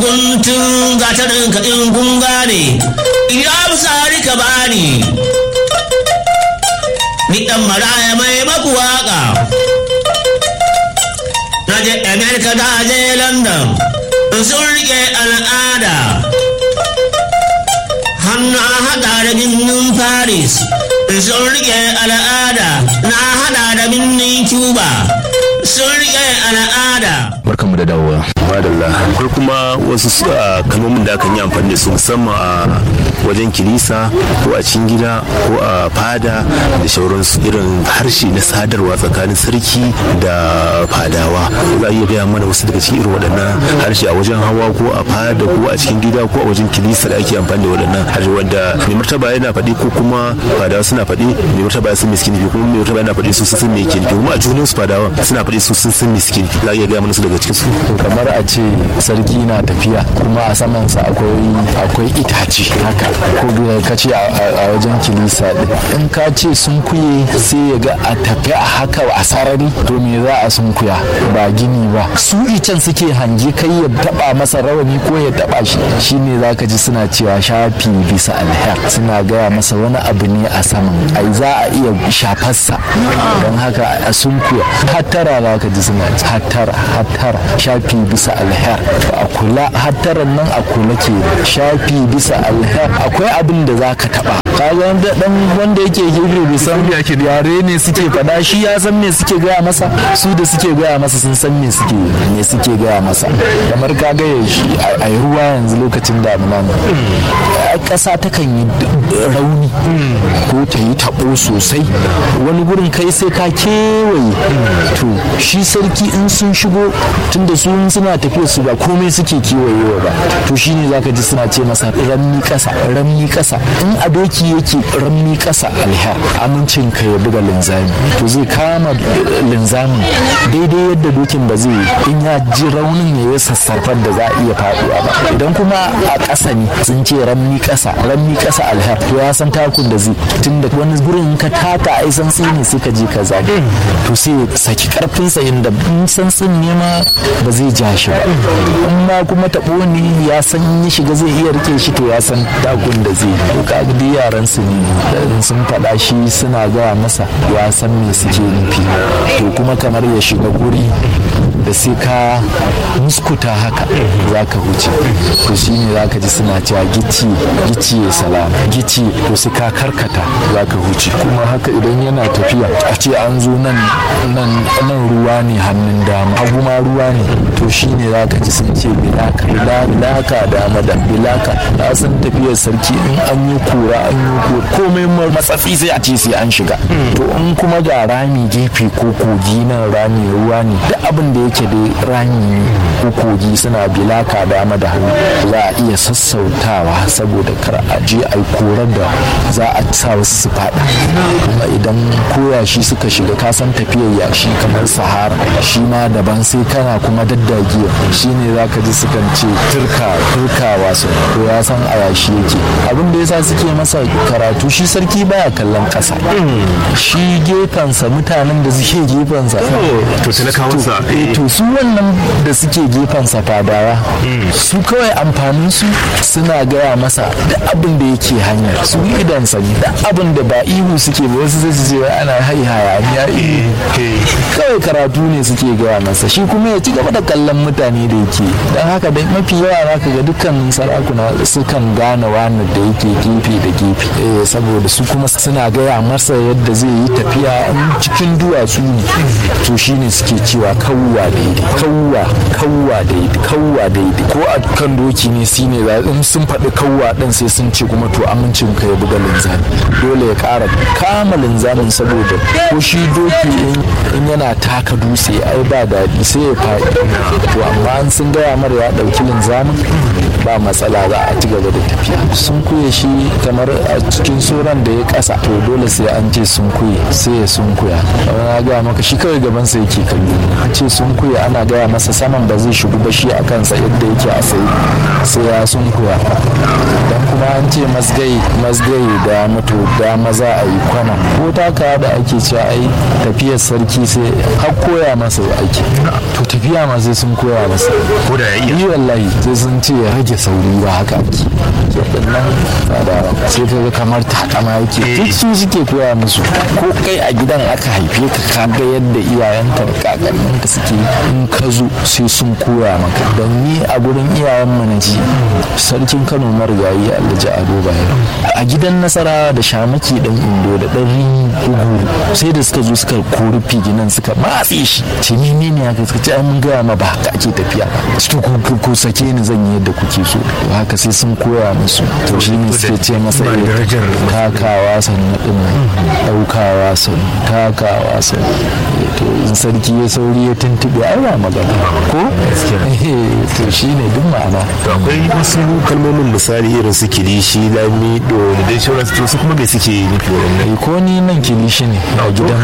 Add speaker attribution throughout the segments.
Speaker 1: guntun gatarin kaɗin gunga ne iya sari ka bani ni ɗan maraya mai maku waƙa na je america da je london sun rike al'ada hannu haɗa da birnin paris sun rike al'ada na haɗa da birnin cuba sun rike al'ada
Speaker 2: barkanmu da dawowa
Speaker 3: madalla akwai kuma wasu su a kalmomin da akan yi amfani da su musamman a wajen kilisa ko a cikin gida ko a fada da shauransu irin harshe na sadarwa tsakanin sarki da fadawa za a iya gaya mana wasu daga cikin irin waɗannan harshe a wajen hawa ko a fada ko a cikin gida ko a wajen kilisa da ake amfani da waɗannan harshe wanda mai martaba yana faɗi ko kuma fadawa suna faɗi mai martaba ya san me suke nufi kuma mai martaba yana faɗi su sun san me yake nufi kuma a junan su fadawa suna faɗi su sun san me suke nufi za a iya gaya mana su daga cikin su
Speaker 2: kamar a ce sarki na tafiya kuma a samansa akwai akwai itace haka ko da ka ce a wajen kilisa din in ka ce sun kuye sai ya ga a tafi a haka a sarari to me za a sun kuya ba gini ba su icen suke hange kai ya taba masa rawani ko ya taba shi shine zaka ji suna cewa shafi bisa alher suna gaya masa wani abu ne a saman ai za a iya shafarsa don haka a sun kuya hattara zaka ji suna hattara hattara shafi bisa alher a kula hattaran nan a kula ke shafi bisa alher akwai abin da za ka taba kaga dan wanda yake hebrew bai san yare ne suke fada shi ya san me suke gaya masa su da suke gaya masa sun san me suke me suke gaya masa kamar ka ga shi a ruwa yanzu lokacin damuna ne ƙasa takan yi rauni ko ta yi taɓo sosai wani gurin kai sai ka kewaye to shi sarki in sun shigo tunda su suna tafiya su ba komai suke kewayewa ba to shine zaka ji suna ce masa ramni ƙasa ramni ƙasa in a doki yake ramni ƙasa alher amincin ka ya buga linzami to zai kama linzamin daidai yadda dokin ba zai in ya ji raunin ya yi sassarfar da za a iya faɗuwa ba idan kuma a ƙasa ne sun ce ramni ƙasa ramni ƙasa alher to ya san takun da zai tunda wani gurin ka taka ai san ne sai ka je ka zage to sai saki karfinsa inda in san ne ma ba zai ja shi ba in ma kuma taɓo ne ya san ya shiga zai iya rike shi to ya san takun da zai to ka ga yaran su ne sun faɗa shi suna gaya masa ya san me suke nufi to kuma kamar ya shiga guri da sai ka muskuta haka za ka huce to shi ne za ka ji suna cewa gici gici ya salama gici to sai ka karkata za ka huce kuma haka idan yana tafiya a ce an zo nan nan ruwa ne hannun dama hagu ma ruwa ne to shi ne za ka ji sun ce bilaka bilaka dama da bilaka na san tafiyar sarki in an yi kura an yi kura komai matsatsi sai a ce sai an shiga to in kuma ga rami gefe ko kogi nan rami ruwa ne duk abin da yake da rami ne ko kogi suna bilaka dama da hannu za a iya sassautawa saboda kar a je a yi korar da za a sa wasu su fada kuma idan koyashi suka shiga kasan tafiyar yashi kamar sahara shi ma daban sai kana kuma daddagiya shi ne za ka ji sukan ce turka turkawa su to ya san a yashi yake abin da yasa suke masa karatu shi sarki baya kallon kasa shi gefensa mutanen da suke gefensa
Speaker 3: to talakawansa
Speaker 2: to su wannan da suke gefensa fadawa su kawai amfanin su suna gaya masa da abin da yake hanyar su idansa ne da abin da ba ihu suke ba wasu zai ce ana hai hayaniya kawai karatu ne suke gaya masa shi kuma ya ci gaba da kallon mutane da yake don haka da mafi yawa za ka ga dukkan sarakuna sukan gane wani da yake gefe da gefe saboda su kuma suna gaya masa yadda zai yi tafiya in cikin duwatsu ne to shine suke cewa kawwa daidai kawwa kawwa daidai kawwa daidai ko a kan doki ne shine in sun faɗi kawwa ɗin sai sun ce kuma to amincin ka ya buga linzami dole ya ƙara kama linzamin saboda ko shi doki in yana taka dutse ai ba daɗi sai ya faɗi to amma an sun gaya mara ya ɗauki linzamin ba matsala za a ci gaba da tafiya sun kuye shi kamar a cikin sauran da ya kasa to dole sai an ce sun kuye sai ya sun kuya kamar na gaya maka shi kawai gaban sa yake kallo an ce sun kuye ana gaya masa saman ba zai shigo ba shi a kansa yadda yake a sai sai ya sun kuya dan kuma an ce masgai masgai da mutu da maza a yi kwana ko taka da ake cewa ai tafiyar sarki sai har koya masa ake to tafiya ma sai sun koya masa
Speaker 3: ko da ya iya
Speaker 2: yi wallahi sai sun ce ya rage sauri ba haka ake waɗannan fadawa sai ka ga kamar takama yake duk su suke koya musu ko kai a gidan aka haife ka ka ga yadda iyayenka da kakanninka suke in ka zo sai sun koya maka don ni a gurin iyayen mu na ji sarkin kano marigayi alhaji ado bayero a gidan nasara da shamaki dan indo da dan rini ugu sai da suka zo suka kori figinan suka matse shi ce ni ne ne haka suka ce ai mun gaya ma ba haka ake tafiya to ku ku sake ni zan yi yadda kuke so to haka sai sun koya musu to shi ne suke ce masa
Speaker 3: Ba
Speaker 2: eh,
Speaker 3: darajar
Speaker 2: takawa sannu din nan daukawa sannu takawa sannu Eh, to in sarki ya sauri ya tuntube ai ba magana ko Eh, to shi ne duk ma'ana
Speaker 3: to akwai wasu kalmomin misali irin su kilishi lamido da dai sauransu to su kuma me suke nufi waɗannan
Speaker 2: Eh, ko ni nan kilishi ne a gidan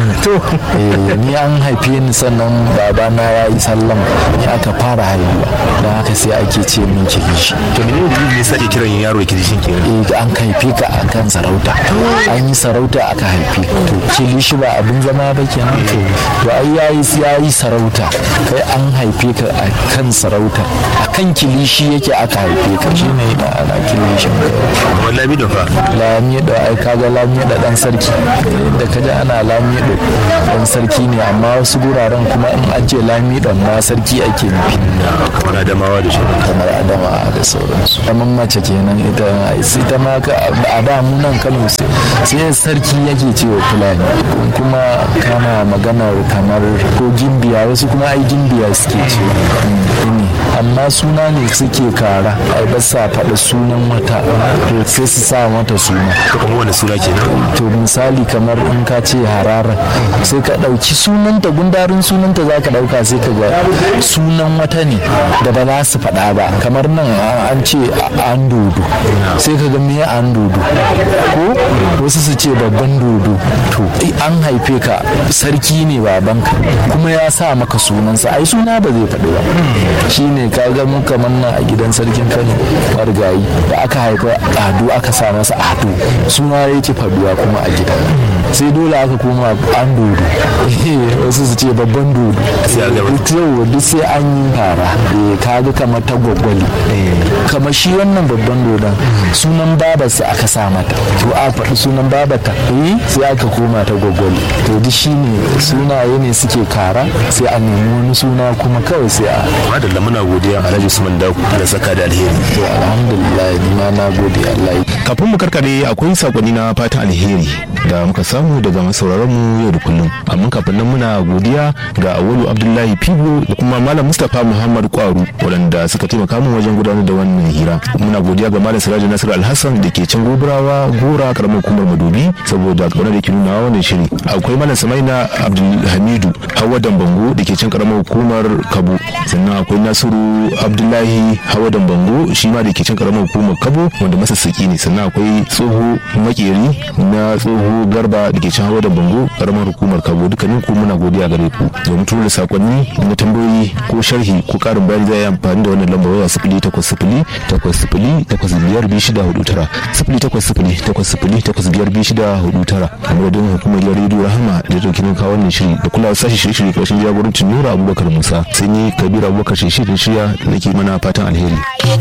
Speaker 2: mu ni an haife ni sannan babana ya yi sallama ni aka fara haihuwa don haka sai ake ce min kilishi
Speaker 3: to menene dalilin da yasa ake kiran yaro kilishin kenan
Speaker 2: eh an haife ka a kan sarauta an yi sarauta aka haife ka to kilishi ba abin zama ba kenan to to ai yayi yayi sarauta kai an haife ka a kan sarauta a kan kilishi yake aka haife ka shine ma'ana kilishin
Speaker 3: amma lamido fa
Speaker 2: lamido ai kaga lamido dan sarki da kaji ana lamido dan sarki ne amma wasu guraren kuma in an ce lamido ma sarki ake nufi
Speaker 3: kamar adamawa da shauran
Speaker 2: kamar adama da sauransu kamar mace kenan ita sai ta ma ka a da mu nan kano sai sai sarki yake cewa fulani kuma kana maganar kamar ko gimbiya wasu kuma ai gimbiya suke ce ne amma suna ne suke kara ai ba sa faɗa sunan wata to sai su sa mata suna
Speaker 3: to kamar wani suna kenan
Speaker 2: to misali kamar in ka ce harara sai ka ɗauki sunanta gundarin sunanta za ka ɗauka sai ka ga sunan wata ne da ba za su faɗa ba kamar nan a- an ce a- an dodo sai ka ga me an dodo ko wasu su ce babban dodo to ai an haife ka sarki ne babanka kuma ya sa maka sunansa ai suna ba zai faɗi ba shine ka ga mu kamar nan a gidan sarkin kano marigayi da aka haifa ado aka sa masa ado suna yake faduwa kuma a gida sai dole aka koma an dodo wasu su ce babban dodo
Speaker 3: Sai a gaba.
Speaker 2: yau duk sai an yi fara eh kaga kamar ta gwaggwali kamar shi wannan babban dodon sunan babarsa aka sa mata to a faɗi sunan babata eh sai aka koma ta gwaggwali to duk shine sunaye ne suke kara sai a nemi wani suna kuma kawai sai a
Speaker 3: madalla muna godiya alhaji usman daku da saka da alheri
Speaker 2: to alhamdulillah ni ma na gode Allah ya
Speaker 4: kafin mu karkare akwai sakonni na fatan alheri da muka samu daga masauraran mu yau da kullum amma kafin nan muna godiya ga awalu abdullahi fibo da kuma malam mustapha muhammad kwaru waɗanda suka taimaka min wajen gudanar da wannan hira muna godiya ga malam siraji nasiru alhassan da ke can gobirawa gora karamar hukumar madobi saboda kaunar da ke nuna wannan shiri akwai malam samaina abdulhamidu hawa dambango da ke can karamar hukumar kabo sannan akwai nasiru abdullahi hawa dambango shi ma da ke can karamar hukumar kabo wanda masassaki ne sannan akwai tsoho makeri na tsoho garba da ke can hawa dambango karamar hukumar kabo dukkanin ku muna godiya gare ku domin tura da sakonni na tambayoyi ko sharhi ko karin bayani zai yi amfani da wannan lambar waya sifili takwas sifili takwas sifili takwas biyar biyu shida hudu tara sifili takwas sifili takwas sifili takwas biyar biyu shida hudu tara a madadin hukumar gidan rediyo rahama da ta kinin kawo wannan shiri da kula sashi shirye-shirye karshen jagorancin nura abubakar musa sai ni kabir abubakar shi shirin shirya nake mana fatan alheri